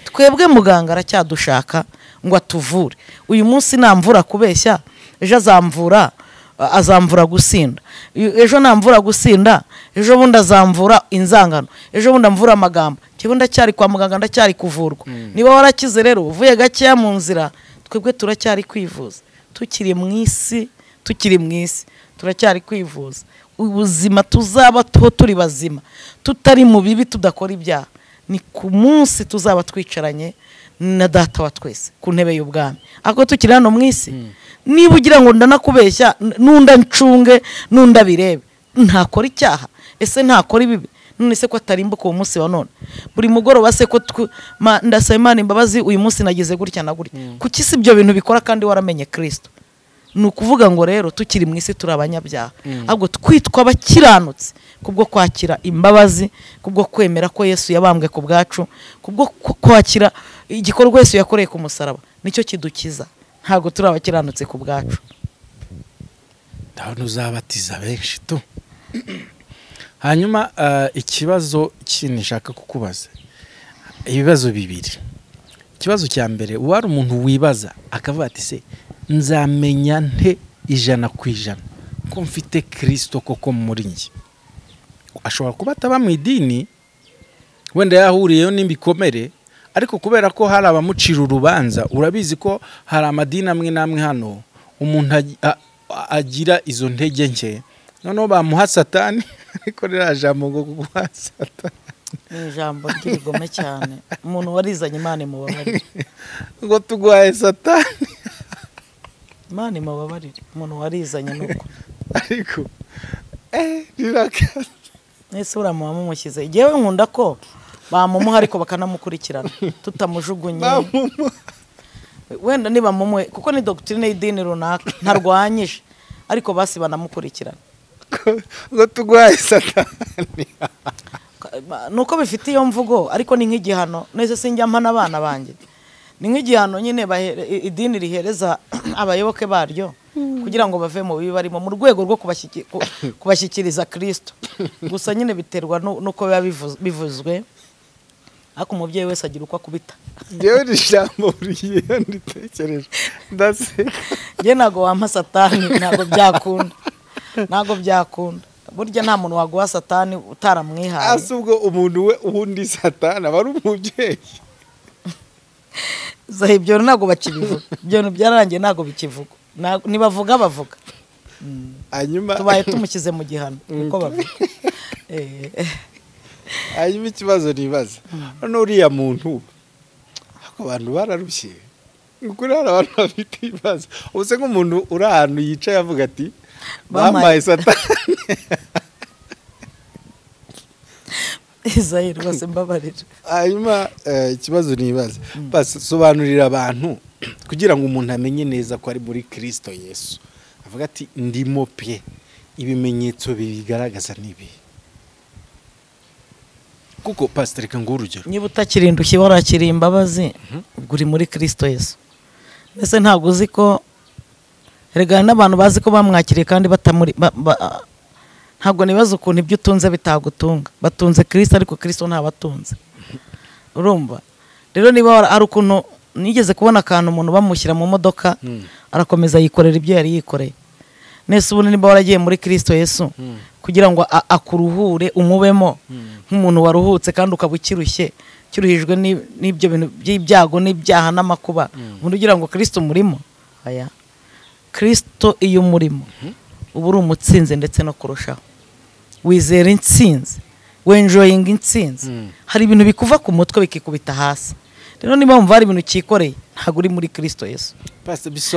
twebwe muganga aracyadushaka ngo atuvure uyu munsi namvura kubeshya ejo azamvura a- azamvura gusinda Uyu- ejo namvura gusinda ejo bundi azamvura inzangano ejo bundi amvura amagambo njyewe ndacyari kwa muganga ndacyari kuvurwa niba warakize rero uvuye gakeya mu nzira twebwe turacyari kwivuza tukiri mu isi tukiri mu isi turacyari kwivuza ubuzima tuzaba tuho turi bazima tutari mu bibi tudakora ibyaha ni ku munsi tuzaba twicaranye na data wa twese ku ntebe y'ubwami ariko tukiri hano mu isi niba ugira ngo ndanakubeshya n- n'unda ncunge n'unda birebe ntakora icyaha ese ntakora ibibi none se ko atarimbuka uwo munsi wa none buri mugoroba se ko tw- ma- ndasaba imana imbabazi uyu munsi nagize gutya na gutya kuki si ibyo bintu bikora kandi waramenye kirisito ni ukuvuga ngo rero tukiri mu isi turi abanyabyaha ahubwo twitwa abakiranutse kubwo kwakira imbabazi kubwo kwemera ko yesu yabambwe ku bwacu kubwo ku- kwakira igikorwa yesu yakoreye ku musaraba nicyo kidukiza ntabwo turi abakiranutse ku bwacu ndabona uzabatiza benshi tu hanyuma eh, ikibazo kindi nshaka kukubaza ibibazo bibiri ikibazo cya mbere wari umuntu wibaza akavuga ati se nzamenya nte ijana ku ijana ko mfite kirisito koko muri njye ashobora kuba ataba mu idini wenda yahuriyeyo n'ibikomere ariko kubera ko hari abamucira urubanza urabizi ko hari amadini amwe n'amwe hano umuntu agi- a- a- agira izo ntege nke noneho bamuha satani ariko ririya jambo ngo guha satani ni ijambo ry'ibigome cyane umuntu warizanye imana imubabarire ngo tuguhaye satani imana imubabarire umuntu warizanye nuko ariko eh rirakaza ese uriya mumushyize igihe we nkunda ko bamumuha ariko bakanamukurikirana tutamujugunye bamumuha wenda niba mumwe kuko ni dogitirine y'idini runaka ntarwanyije ariko basi banamukurikirana ngo- ngo tuguhaye satani ni uko bifite iyo mvugo ariko ni nk'igihano nese sinjya mpana abana banjye ni nk'igihano nyine bahere- i- idini rihereza abayoboke baryo kugira ngo bave mu bibi barimo mu rwego rwo kubashyiki- ku- kubashyikiriza kirisito gusa nyine biterwa nu- n'uko biba bivu- bivuzwe ariko umubyeyi wese agira uko akubita ngewe iri jambo buri gihe iyo nditekereje ndaseka njye ntabwo wampa satani ntabwo byakunda ntabwo byakunda burya nta muntu waguha satani utaramwihaye asa ubwo umuntu we ubundi satana aba ari umubyeyi zaho ibyo bintu ntabwo bakibivuga ibyo bintu byararangiye ntabwo bikivuga Ntabwo- ntibavuga bavuga hanyuma tubaye tumushyize mu gihano niko bavuga Eh, eh. hanyuma ikibazo nibaza none uriya muntu ako abantu bararushye ni ukuri hari abantu bafite ibibazo ubuse nk'umuntu uri ahantu yicaye avuga ati bampaye Bampaye- satani izayi rwose mbabarira hanyuma eh, ikibazo nibaza basobanurira abantu kugira ngo umuntu amenye neza ko ari muri kirisito yesu avuga ati ndimo pe ibimenyetso bibigaragaza n'ibi kuko pasiteri reka nguhe urugero niba utakiri indushyi warakiriye imbabazi ubwo uri muri kirisito yesu mbese ntabwo uzi ko erega hari n'abantu bazi ko bamwakiriye kandi batamuri ba- ba- ntabwo nibaza ukuntu ibyo utunze bitagutunga batunze kirisito ariko kirisito ntabatunze urumva rero niba wara- hari ukuntu nigeze kubona akantu umuntu bamushyira mu modoka arakomeza yikorera ibyo yari yikoreye nese ubundi niba waragiye muri kirisito yesu kugira ngo a- akuruhure umubemo nk'umuntu waruhutse kandi ukaba ukirushye kiruhijwe ni- n'ibyo bintu by'ibyago n'ibyaha n'amakuba ubundi ugira ngo kirisito umurimo aya kirisito iyo umurimo uba uri umutsinzi ndetse no kurushaho wizera intsinzi wenjoyinga intsinzi hari ibintu bikuva ku mutwe bikikubita hasi rero niba wumva hari ibintu ukikoreye ntabwo uri muri kirisito yesu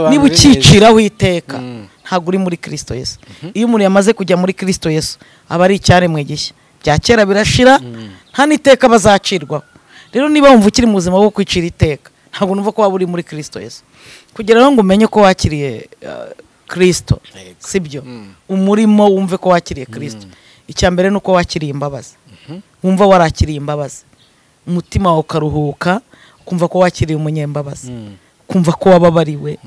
niba ukiciraho iteka ntabwo uri muri kirisito yesu iyo umuntu yamaze kujya muri kirisito yesu aba ari icyaremwe gishya bya kera birashira nta n'iteka bazacirwaho rero niba wumva ukiri mu buzima bwo kwicira iteka ntabwo numva ko waba uri muri kirisito yesu kugira ngo umenye ko wakiriye eh, kirisito Yego. sibyo Mm. umurimo wumve ko wakiriye kirisito icya mbere ni uko wakiriye imbabazi wumva warakiriye imbabazi umutima wawe ukaruhuka ukumva ko wakiriye umunyembabazi ukumva ko wababariwe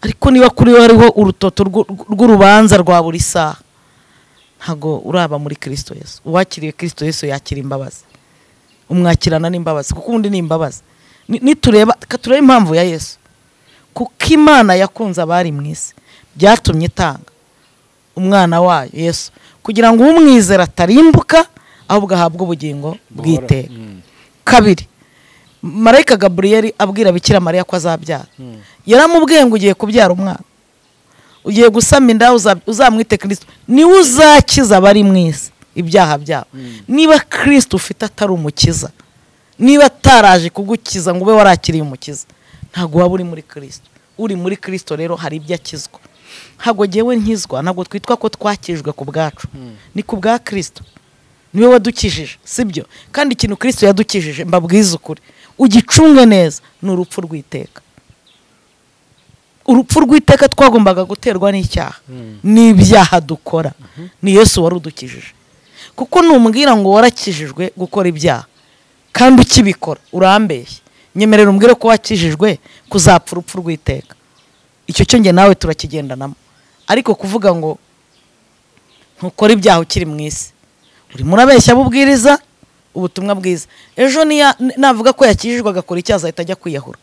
ariko niba kuri wowe hariho urutoto rw'u- rw'urubanza rwa buri saha ntabwo uraba muri kirisito yesu uwakiriye kirisito yesu yakira imbabazi umwakirana n'imbabazi kuko ubundi ni imbabazi Ni- nitureba reka turebe impamvu ya yesu kuko imana yakunze abari mu isi byatumye itanga umwana wayo yesu kugira ngo umwizera atarimbuka ahubwo ahabwe ubugingo bw'iteka kabiri marayika gaburiyeri abwira bikira mariya ko azabyara yaramubwiye ngo ugiye kubyara umwana ugiye gusama inda uza- uzamwite kirisito niwe uzakiza abari mu isi ibyaha byabo niba kirisito ufite atari umukiza niba ataraje kugukiza ngo ube warakiriye umukiza ntabwo waba uri muri kirisito uri muri kirisito rero hari ibyo akizwa ntabwo ngewe nkizwa ntabwo twitwa ko twakijwe ku bwacu ni ku bwa kirisito niwe wadukijije sibyo kandi ikintu kirisito yadukijije mbabwize ukuri ugicunge neza ni urupfu rw'iteka urupfu rw'iteka twagombaga guterwa n'icyaha n'ibyaha dukora ni yesu wari udukijije kuko numbwira ngo warakijijwe gukora ibyaha kandi ukibikora urambeshye nyemerera umbwire ko wakijijwe kuzapfa urupfu rw'iteka icyo cyo njye nawe turakigendanamo ariko kuvuga ngo ntukore ibyaha ukiri mu isi urimo urabeshya abo ubwiriza ubutumwa bwiza ejo niya- navuga ko yakijijwe agakora icyaha azahita ajya kwiyahura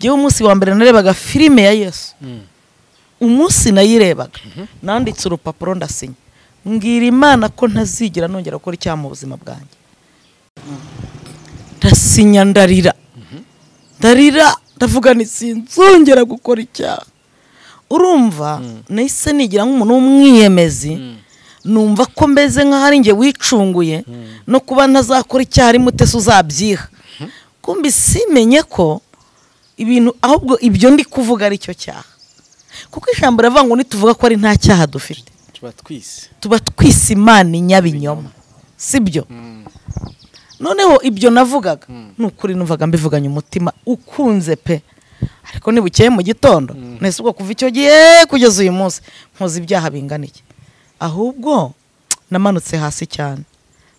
ngewe umunsi wa mbere narebaga filime ya yesu umunsi nayirebaga nanditse urupapuro ndasinya mbwira imana ko ntazigera nongera gukora icyaha mu buzima bwanjye ndasinya ndarira ndarira ndavuga nti sinzongera gukora icyaha urumva nahise nigira nk'umuntu w'umwiyemezi numva ko mbeze nk'aho ari njye wicunguye no kuba ntazakora icyaha arimo utese uzabyiha kumbi simenye ko ibintu ahubwo ibyo ndi kuvuga ari cyo cyaha kuko ijambo riravuga ngo nituvuga ko ari nta cyaha dufite tuba twise tuba twise imana inyabinyoma sibyo noneho ibyo navugaga ni ukuri numvaga mbivuganye umutima ukunze pe ariko ntibukeye mu gitondo nahise ubwo kuva icyo gihe kugeza uyu munsi nkoze ibyaha bingana iki ahubwo namanutse hasi cyane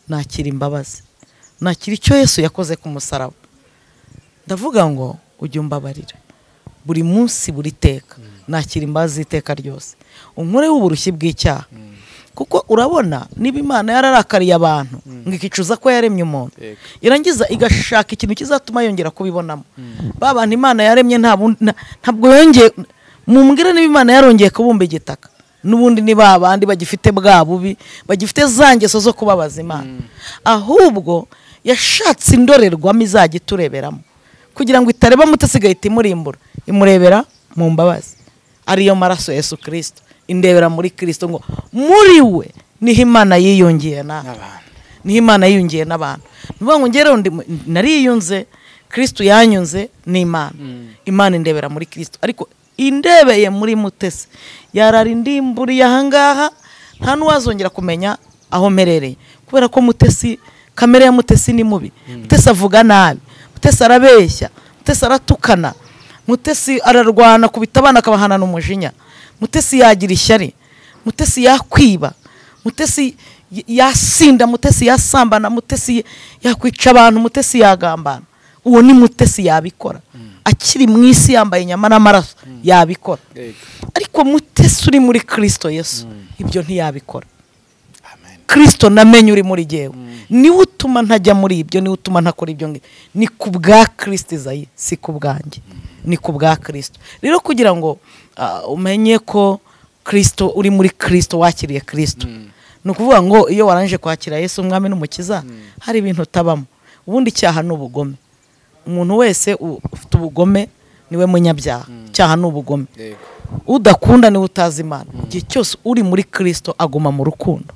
nakira imbabazi nakira icyo yesu yakoze ku musaraba ndavuga ngo ujye umbabarira buri munsi buri teka nakira imbabazi z'iteka ryose unkoreho uburushyi bw'icyaha kuko urabona niba imana yararakariye abantu ngo ikicuza ko yaremye umuntu Yego. irangiza igashaka ikintu kizatuma yongera kubibonamo ba bantu imana yaremye nta bundi- nta- ntabwo yongeye mumbwire niba imana yarongeye kubumba igitaka n'ubundi ni ba bandi bagifite bwa bubi bagifite za ngeso zo kubabaza imana ahubwo yashatse indorerwamo izajya itureberamo kugira ngo itareba muto isigaye imurimbura imurebera mu mbabazi ariyo maraso ya yesu kirisito indebera muri kirisito ngo muri we niho imana yiyongeye nawe n'abantu niho imana yiyungiye n'abantu ni ukuvuga ngo ngereho ndi mu- nariyunze kirisito yanyunze ni imana imana indebera muri kirisito ariko indebeye muri mutesi yarara indimburiye ahangaha nta n'uwazongera kumenya aho mperereye kubera ko mutesi kamere ya mutesi ni mubi mutesi avuga nabi mutesi arabeshya mutesi aratukana mutesi ararwana kubita abana akabahanana umujinya mutesi yagira ishyari mutesi yakwiba mutesi y- yasinda mutesi yasambana mutesi yakwica abantu mutesi yagambana uwo ni mutesi yabikora akiri mu isi yambaye nyama n'amaraso yabikora Yego. ariko mutesi uri muri kirisito yesu ibyo ntiyabikora amen kirisito namenye uri muri jyewe niwe utuma ntajya muri ibyo niwe utuma ntakora ibyo ngibyo ni ku bwa kirisito izayi si ku bwanjye ni ku bwa kirisito rero kugira ngo ah, umenye ko kirisito uri muri kirisito wakiriye kirisito ni ukuvuga ngo iyo warangije kwakira yesu umwami n'umukiza hari ibintu utabamo ubundi icyaha ni ubugome umuntu wese u- ufite ubugome niwe munyabyaha icyaha ni ubugome Yego. udakunda niwe utazi imana igihe cyose uri muri kirisito aguma mu rukundo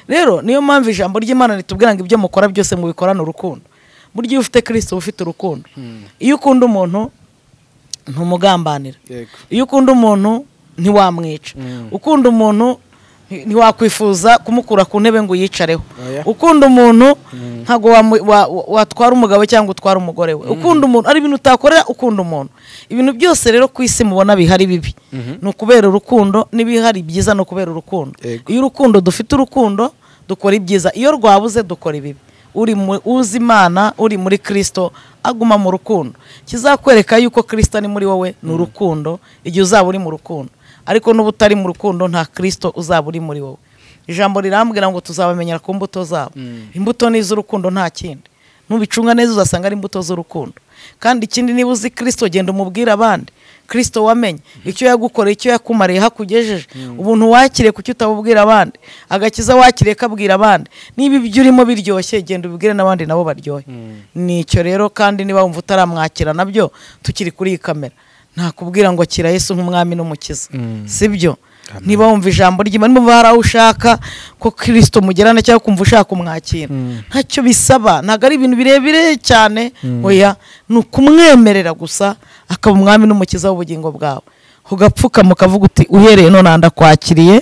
rero niyo mpamvu ijambo ry'imana ritubwira ngo ibyo mukora byose mubikorane urukundo burya iyo ufite kirisito uba ufite urukundo iyo ukunda umuntu ntumugambanira Yego. iyo ukunda umuntu ntiwamwica ukunda umuntu ntiwakwifuza kumukura ku ntebe ngo uyicareho Oya. ukunda umuntu ntabwo wamu- wa- wa- watwara umugabo cyangwa utwara umugore we ukunda umuntu ari ibintu utakorera ukunda umuntu ibintu byose rero ku isi mubona bihari bibi ni ukubera urukundo n'ibihari byiza ni ukubera urukundo Yego. iyo urukundo dufite urukundo dukora ibyiza iyo rwabuze dukora ibibi uri mu- uzi imana uri muri kirisito aguma mu rukundo kizakwereka yuko kirisito ari muri wowe ni urukundo igihe uzaba uri mu rukundo ariko n'uba utari mu rukundo nta kirisito uzaba uri muri wowe ijambo rirambwira ngo tuzabamenyera ku mbuto zabo imbuto ni iz'urukundo nta kindi nubicunga neza uzasanga ari imbuto z'urukundo kandi ikindi niba uzi kirisito genda umubwire abandi kirisito wamenye icyo yagukoreye icyo yakumariye aho akugejeje ubuntu wakiriye kuki utabubwira abandi agakiza wakiriye kabwira abandi niba ibyo urimo biryoshye genda ubibwire n'abandi nabo baryohe ni icyo rero kandi niba wumva utaramwakira nabyo tukiri kuri iyi kamera ntakubwira ngo akira Yesu nk'umwami n'umukiza sibyo niba wumva ijambo ry'imana niba hari aho ushaka ko kirisito mugerana cyangwa kumva ushaka kumwakira ntacyo bisaba ntabwo ari ibintu birebire cyane oya ni ukumwemerera gusa akaba umwami n'umukiza w'ubugingo bwawe ugapfukama ukavuga uti uhereye none aha ndakwakiriye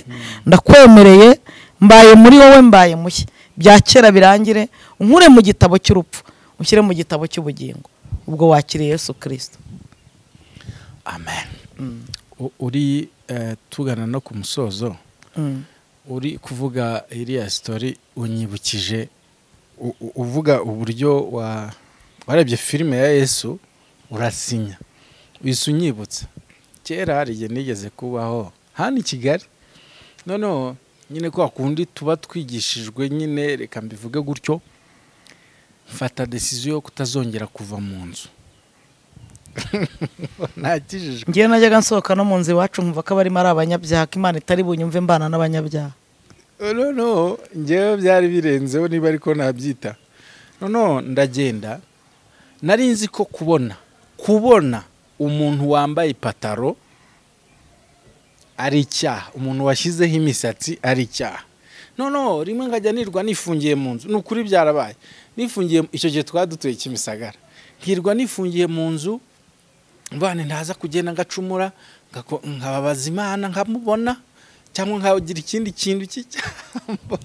ndakwemereye mbaye muri wowe mbaye mushya bya kera birangire unkure mu gitabo cy'urupfu ushyire mu gitabo cy'ubugingo ubwo wakiriye Yesu kirisito amen U- uri eh, tugana no ku musozo Mm. uri kuvuga iriya sitori unyibukije u- u- uvuga uburyo wa warebye filime ya yesu urasinya wise unyibutsa kera hari igihe nigeze kubaho hano i kigali noneho nyine kwa kundi tuba twigishijwe nyine reka mbivuge gutyo mfata desiziyo yo kutazongera kuva mu nzu ntakijijwe ngewe najyaga nsohoka no mu nzu iwacu nkumva ko abarimo ari abanyabyaha ko imana itari bunyumve mbana n'abanyabyaha noneho ngewe byari birenzeho niba ariko nabyita noneho ndagenda nari nzi ko kubona kubona umuntu wambaye ipataro ari icyaha umuntu washyizeho imisatsi ari icyaha noneho rimwe nkajya nirwa nifungiye mu nzu ni ukuri byarabaye nifungiye icyo gihe twari dutuye kimisagara nkirwa nifungiye mu nzu mbane ntaza kugenda ngacumura ngako- nkababaza imana nkamubona cyangwa nkagira ikindi kintu cy'icyambo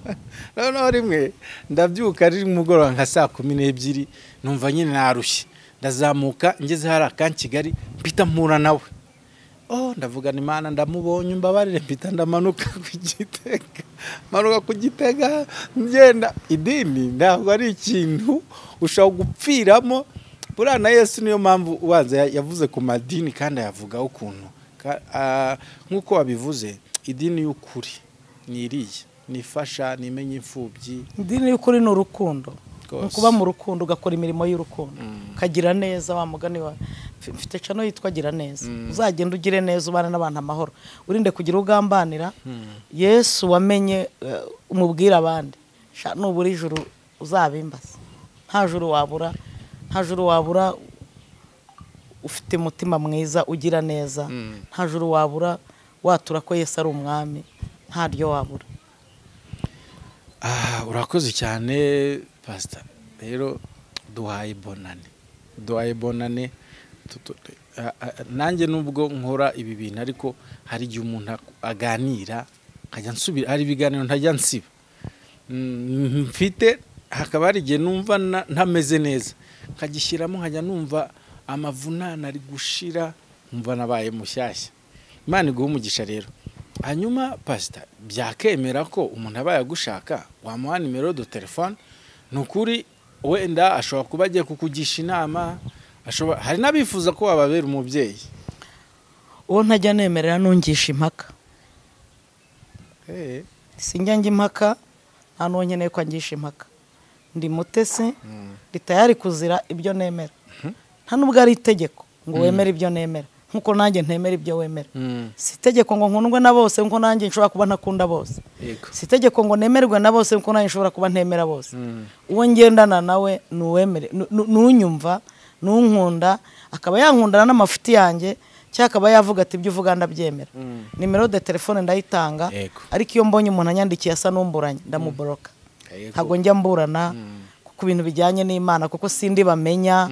noneho rimwe ndabyuka ari mugoroba nka saa kumi n'ebyiri numva nyine narushye ndazamuka ngeze hari akankigari mpita mpura nawe oh ndavugana imana ndamubonye umbabarire mpita ndamanuka ku gitega manuka ku gitega ngenda idini ntabwo ari ikintu ushobora gupfiramo buriya na yesu niyo mpamvu ubanza ya- yavuze ku madini kandi ayavugaho ukuntu Ka- ah, nk'uko wabivuze idini y'ukuri ni iriya nifasha nimenya imfubyi idini y'ukuri ni urukundo Rwose. ni ukuba mu rukundo ugakora imirimo y'urukundo ukagira neza wa mugani wa mf- mfite cano yitwa gira neza uzagenda ugire neza ubane n'abantu amahoro urinde kugira ugambanira yesu wamenye eh, umubwire abandi Sha, nubura ijuru uzabimbaza nta juru wabura nta juru wabura ufite umutima mwiza ugira neza nta juru wabura watura ko yesu ari umwami ntaryo wabura Ah, urakoze cyane pasita rero duhaye bonane duhaye bonane Tu- tu- ah, ah, nanjye nubwo nkora ibi bintu ariko hari igihe umuntu ak- aganira nkajya nsubira hari ibiganiro ntajya nsiba Mm, mfite hakaba hari igihe numva na- ntameze neza nkagishyiramo nkajya numva amavunane ari gushira nkumva nabaye mushyashya imana iguha umugisha rero hanyuma pasita byakemera ko umuntu aba yagushaka wamuha nimero do telefone ni ukuri wenda ashobora kuba agiye kukugisha inama ashobora hari n'abifuza ko wababera umubyeyi uwo ntajya nemerera ntungisha impaka Eh, sinjya njya impaka nta n'uwo nkeneye ko angisha impaka ndi mutesi ndi tayari kuzira ibyo nemera nta n'ubwo ari itegeko ngo wemere ibyo nemera nk'uko nanjye ntemera ibyo wemera mm, si itegeko ngo nkundwe na bose nk'uko nanjye nshobora kuba ntakunda bose yego si itegeko ngo nemerwe na bose nk'uko nanjye nshobora kuba ntemera bose Mm. uwo ngendana nawe ni uwemere ni unyumva ni unkunda akaba yankundana n'amafuti yanjye cyangwa akaba yavuga ati ibyo uvuga ndabyemera Mm. nimero de telefone ndayitanga Yego. ariko iyo mbonye umuntu anyandikiye asa n'umburanye ndamuboroka ntabwo njya mburana ku bintu bijyanye n'imana kuko sindi bamenya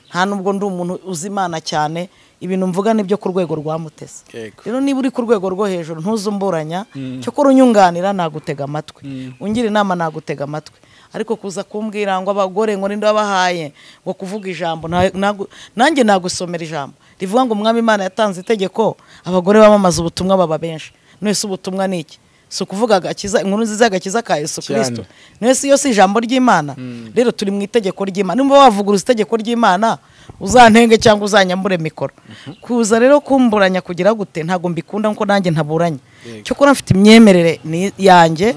nta nubwo ndi umuntu uzi imana cyane ibintu mvuga nibyo ku rwego rwa mutesi Yego. rero niba uri ku rwego rwo hejuru ntuzumburanya cyokora unyunganira nagutega amatwi ungira inama nagutega amatwi ariko kuza kumbwira ngo abagore ngo ninde wabahaye ngo kuvuga ijambo nta- nagu- nanjye nagusomera ijambo rivuga ngo umwami imana yatanze itegeko abagore bamamaza ubutumwa baba benshi none se ubutumwa ni iki si ukuvuga agakiza inkuru nziza y'agakiza ka yesu kirisito niyo si yo si ijambo ry'imana rero turi mu itegeko ry'imana nimba wavuguruza itegeko ry'imana uzantenge cyangwa uzanyambure mikoro kuza rero kumburanya kugira gute ntabwo mbikunda kuko nanjye ntaburanye cyokora mfite imyemerere ni- yanjye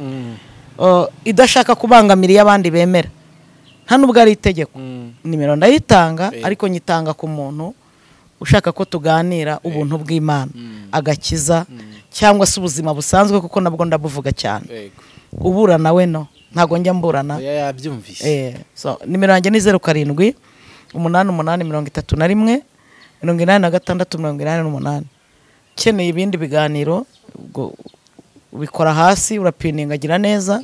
uh, idashaka kubangamira iyo abandi bemera nta nubwo ari itegeko nimero ndayitanga ariko nyitanga ku muntu ushaka ko tuganira ubuntu bw'imana agakiza cyangwa se ubuzima busanzwe kuko nabwo ndabuvuga cyane Yego. ubura nawe no ntabwo njya mburana Oya, yabyumvise Eh, so nimero yanjye ni zeru karindwi umunani umunani mirongo itatu na rimwe mirongo inani na gatandatu mirongo inani n'umunani ukeneye ibindi biganiro ubwo ubikora hasi urapiningagira neza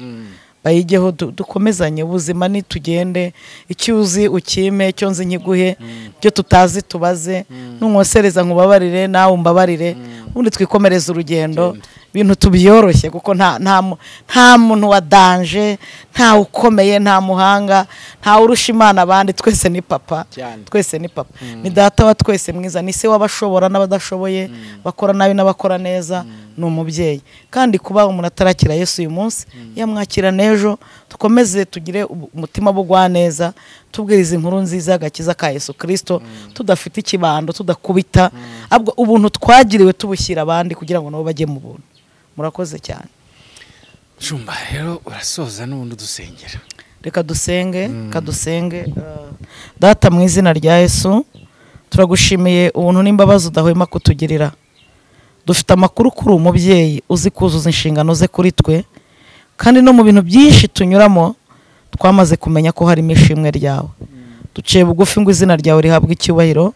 bayijyeho du- dukomezanye ubuzima nitugende icyo uzi ukime icyo nzi nkiguhe ibyo tutazi tubaze nunkosereza nkubabarire nawe umbabarire ubundi twikomereze urugendo ibintu tubyoroshye kuko nta nta mu- nta muntu wa danje nta ukomeye nta muhanga nta urusha imana abandi twese ni papa Cyane. twese ni papa ni data wa twese mwiza ni se w'abashobora n'abadashoboye bakora nabi n'abakora neza ni umubyeyi kandi kuba umuntu atarakira yesu uyu munsi yamwakira n'ejo dukomeze tugire ubu- umutima bugwa neza tubwiriza inkuru nziza agakiza ka yesu kirisito tudafite ikibando tudakubita ahubwo ubuntu twagiriwe tubushyira abandi kugira ngo nabo bajye mu buntu murakoze cyane jumba rero urasoza n'ubundi udusengera reka dusenge reka dusenge Uh, data mu izina rya yesu turagushimiye ubuntu n'imbabazi udahwema kutugirira dufite amakuru kuri uwo mubyeyi uzi kuzuza inshingano ze kuri twe kandi no mu bintu byinshi tunyuramo twamaze kumenya ko harimo ishimwe ryawe duciye bugufi ngo izina ryawe rihabwe icyubahiro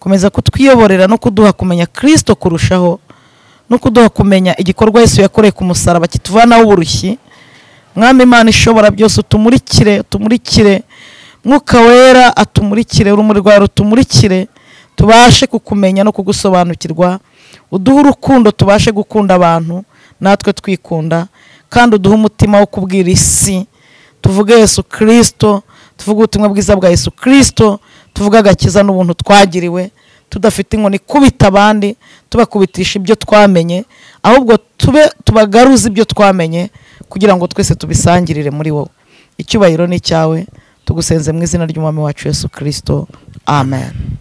komeza kutwiyoborera no kuduha kumenya kirisito kurushaho no kuduha kumenya igikorwa yesu yakoreye ku musaraba kituvanaho uburushyi mwami imana ishobora byose utumurikire utumurikire mwuka wera atumurikire urumuri rwawe rutumurikire tubashe kukumenya no kugusobanukirwa uduhe urukundo tubashe gukunda abantu natwe twikunda kandi uduhe umutima wo kubwira isi tuvuge yesu kirisito tuvuge ubutumwa bwiza bwa yesu kirisito tuvuge agakiza n'ubuntu twagiriwe tudafite inkoni ikubita abandi tubakubitisha ibyo twamenye ahubwo tube tubagaruze ibyo twamenye kugira ngo twese tubisangirire muri wowe icyubahiro ni icyawe tugusenze mu izina ry'umwami wacu yesu kirisito amen